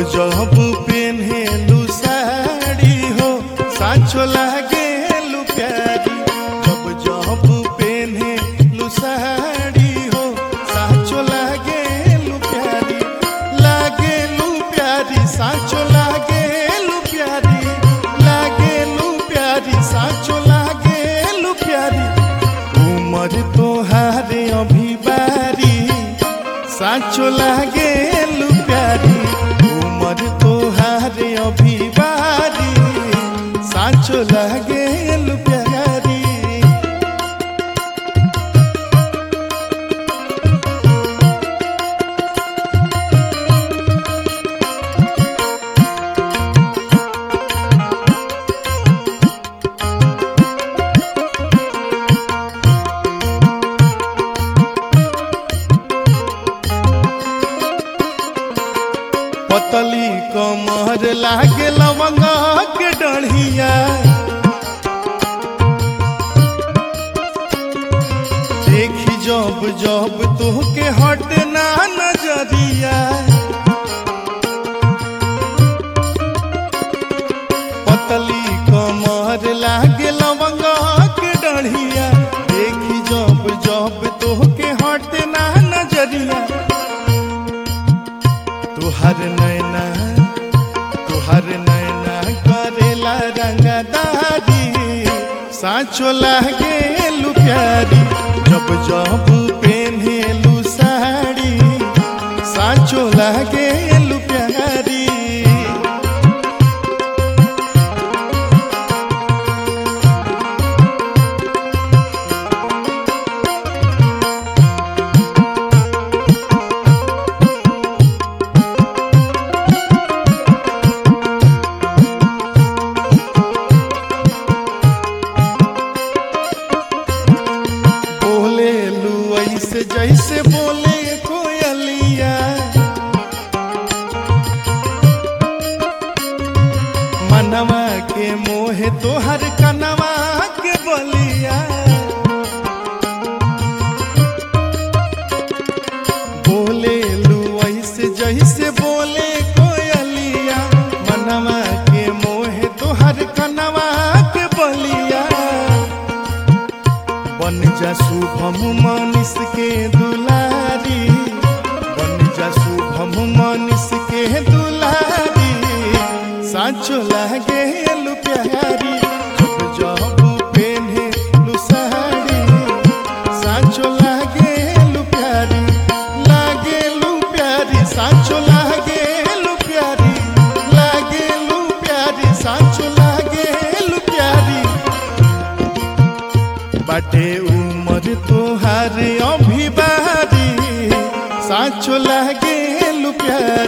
जब पेन्हेलु साड़ी हो साँचो लागेलु प्यारी जब जब पेन्हेलु साड़ी हो साँचो लागेलु प्यारी लागेलु प्यारी साँचो लागेलु प्यारी लागेलु प्यारी साँचो लागेलु प्यारी उमर तोहारे अभी बारी साँचो लागेलु प्यारी उमर तोहारे अभी बारी साँचो लागेलु प्यारी पतली कमर लागे लवंगा के डढ़िया देखी जब जब तोहके हटना नजरिया पतली कमर लागे लवंगा के डढ़िया देखी जब जब तोहके हटना नजरिया तुहर नैना तुहर नैना करेला रंगदारी साँचो लागेलु प्यारी जब जब पेन्हेलु साड़ी साँचो लागेलु प्यारी बोले लू ऐसे जैसे बोले कोयलिया मनवा के मोहे तोहर कनवा के बलिया बोले लू ऐसे जैसे बोले कोयलिया मनवा के मोहे तोहर कनवा के बलिया बन जा शुभम मनीष के दुलारी बन जा शुभम मनीष के दुलारी साँचो लागे लु प्यारी जब जब पेन्हे लु साड़ी साँचो लागे लु प्यारी लागे लु प्यारी साँचो लागे लु प्यारी लागे लु प्यारी साँचो लागे लु प्यारी बाटे उमर तोहार अभी बारी साँचो लागे लु प्यारी